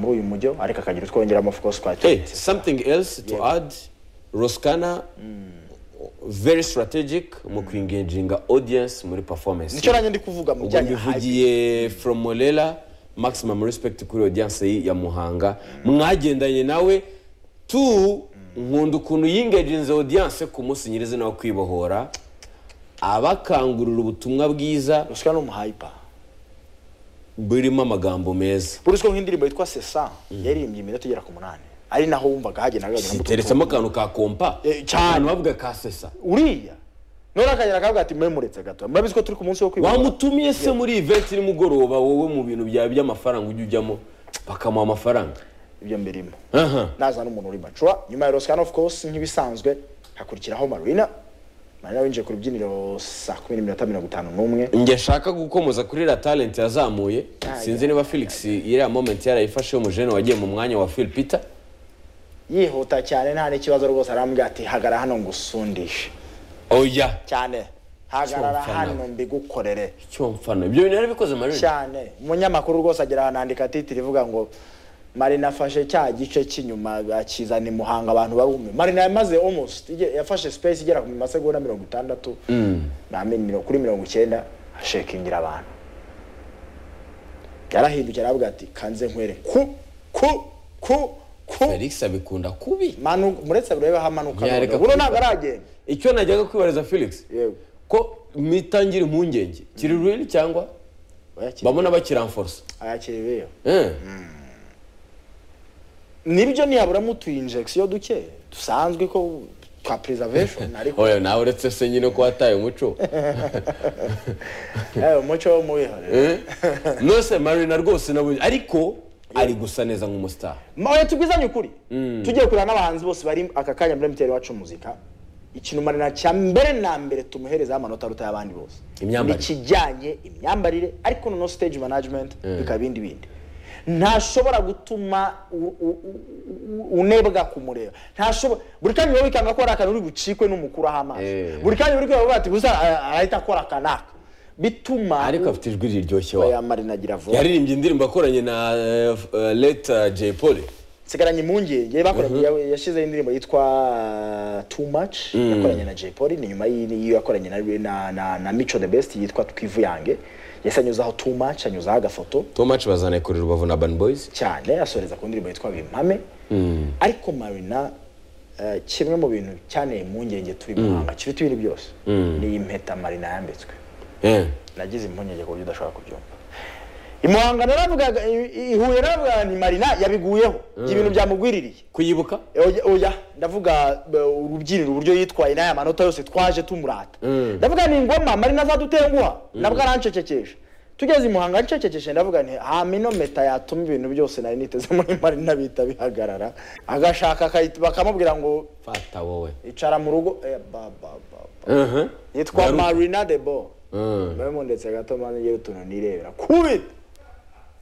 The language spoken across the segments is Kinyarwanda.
uyu mujyo ariko akagira utwongeramo focus Hey, twatweretse something else to add Roskana very strategic mu kuengaginga audience muri performance nicyo nanjye ndi kuvuga mu ubwo bijyanye na hype. mbivugiye from Molela maximum respect kuri audience yi- ya Muhanga mwagendanye nawe tu nkunda ukuntu yingaginze audience ku munsi nyirizina wo kwibohora abakangurira ubutumwa bwiza ruswa ni umuhayipa burimo amagambo meza buruswa nk'indirimbo yitwa sesa yaririmbye iminota igera ku munani ari naho wumvaga hagenaga ziteretsemo akantu ka kompa Eh, cyane. abantu bavuga ka sesa uriya none akagera akavuga ati mwe muretse gato murabizi ko turi ku munsi wo kwibuka wamutumye se muri event nimugoroba wowe mu bintu byawe by'amafaranga ujya ujyamo bakamuha amafaranga ibyo mbirimo Aha. naza n'umuntu uri macura nyuma ya rosikana ofu kose nk'ibisanzwe hakurikiraho marina marina winjiye ku rubyiniro saa kumi n'iminota mirongo itanu n'umwe njye shaka gukomoza kuri iriya talent yazamuye sinzi niba felix iriya moment yarayifashe umujene wagiye mu mwanya wa phil peter yihuta cyane nta n'ikibazo rwose arambwira ati hagara hano ngusundishe oya cyane hagarara Cyumva hano nawe. mbigukorere icyo mfana ibyo bintu yarabikoze marina cyane umunyamakuru rwose agera ahantu handika titiri ivuga ngo marina afashe cya gice cy'inyuma akizana i muhanga abantu barumiwe marina yamaze almost ige- yafashe space igera ku masegonda mirongo itandatu na mi- miro- kuri mirongo icyenda ashekingira abantu yarahindukiye aravuga ati kanze nkwere ku ku ku ku felix abikunda kubi manu muretse burebe aho amanuka Yareka none. buno kubikora. ntabwo aragenda icyo najyaga kwibariza felix Yewe. ko mitangira impungenge kiri real cyangwa Bayakiriye. bamwe n'abakiramforce ayakiriye Eh. nibyo nihaburamo utu injection duke dusanzwe ko twa preservation ariko oya nawe uretse se nyine ko wataye umuco Eh, umuco wo muwihorera nose marina rwose nabonye ariko ari gusa neza nk'umustar mwe tubwizanye ukuri tugiye kureba n'abahanzi bose bari aka kanya muri MTL wacu muzika ikintu marina cya mbere na mbere tumuhereza amanota aruta y'abandi bose Imyambarire. Ni ikijyanye imyambarire ariko noneho stage management bikaba ibindi bindi ntashobora gutuma u- u- u- unebwa kumureba ntashobora buri kanya wowe bikanga ko hari akantu uri bucikwe n'umukuru aho amaso Eh. buri kanya uri kuvuga ati gusa ara- arahita akora akanaka bituma ariko afite ijwi riryoshye wa ya marina agira vuba yaririmbye indirimbo akoranye na eh, f- eh, leta jay paul nsigaranye impungenge bakoranye ya- yashyizeho indirimbo yitwa uh, too much yakoranye na Jay Polly ni nyuma y'iyi- y'iyo yakoranye na, na, na, na Mico the Best yitwa twivuyange yahise anyuzaho too much anyuzaho agafoto tomac bazanaye kuri rubavu na ban boys cyane asoreza ku ndirimbo yitwa bimpame ariko marina eh, kimwe mu bintu cyanteye impungenge turi muhanga kiruta ibintu byose ni iyi mpeta marina yambitswe Eh. nagize impungenge ku buryo udashobora kubyumva imuhanga naravugaga i- i Huye naravugaga ni marina yabiguyeho ibintu byamugwiririye kuyibuka oya oya ndavuga eh, urubyiniro uburyo yitwaye n'aya manota yose twaje tumurata ndavuga ni ngoma marina azadutenguha ndavuga arancecekesha tugeze i muhanga ncecekeshe ndavuga nti hamino meta yatuma ibintu byose nari niteze muri marina bihita bihagarara agashaka akayita- bakamubwira ngo fata wowe icara mu rugo eh, ba, ba, ba, ba. Mhm. yitwa Garuka. marina de bo Mm. memo ndetse gato mani ngira utuntu nirebera kubita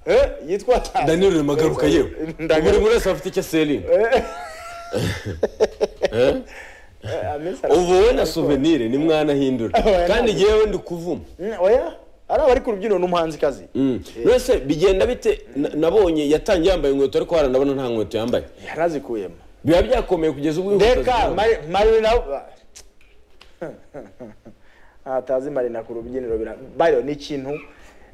eh, yitwa danilo rimagaruka yewe buri Ndagaruka. muntu wese afite icyo selinga Eh, amesa aravuga. ubu we na souvenir ni mwana ahindura Oya, kandi ntabwo. ngewe ndi kuvuma Mm, oya ari abari ku rubyiniro n'umuhanzikazi Mm. mbese bigenda bite na- nabonye yatangiye yambaye inkweto ariko harandabona nta nkweto yambaye yarazikuyemo biba byakomeye kugeza ubwo inkweto reka zigera- Mari- marina atazi marina ku rubyiniro bira bayo ni ikintu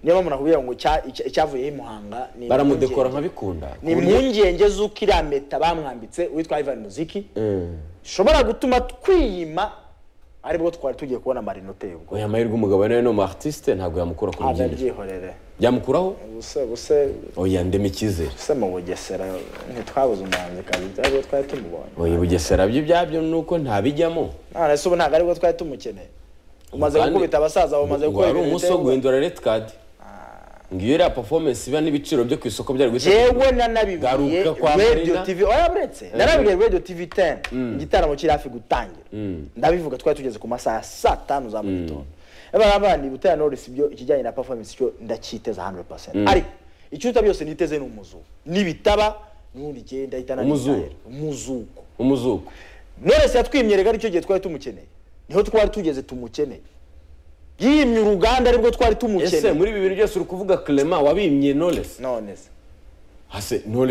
niyo mpamvu nakubwira ngo cya- icya- icyavuyeho i muhanga ni baramudekora impungenge. nkabikunda ni impungenge z'uko iriya meta bamwambitse witwa ivan muziki Mm. ishobora gutuma twiyima aribwo twari tugiye kubona marina uteye ubwo oya amahirwe umugabane we ni umu artiste ntabwo yamukura ku rubyiniro abyihorere byamukuraho ubuse buse oya ndema icyizere ubuse mu bugesera ntitwabuze umuhanzikazi byari uwo twari tumubonye oya bugesera byo ibyabyo ni uko ntabijyamo none se ubu ntabwo aribwo twari tumukeneye umaze Kandi- gukubita abasaza bamaze ngo gukora hari umunsi wo ibintu guhindura red card ngiyo iriya performance iba n'ibiciro byo ku isoko byari guhita jewe nanabibwiye Garuka kwa radio Marina. tv oya buretse narabibwiye radio tv 10 igitaramo kiri hafi gutangira ndabivuga twari tugeze ku masaha ya saa tanu za mu gitondo abana butera knowless ibyo ikijyanye na performance cyo ndacyiteza 100% ariko ikiruta byose niteze ni umuzuko nibitaba nubundi njye ndahita nari Umuzuko. Israel. umuzuko umuzuko Knowless yatwimye ari cyo gihe twari tumukeneye niho twari tugeze tumukeneye yimye uruganda aribwo twari ese tumukeneye muri ibi bintu byose uri kuvuga clement wabimye knowless none se hase knowless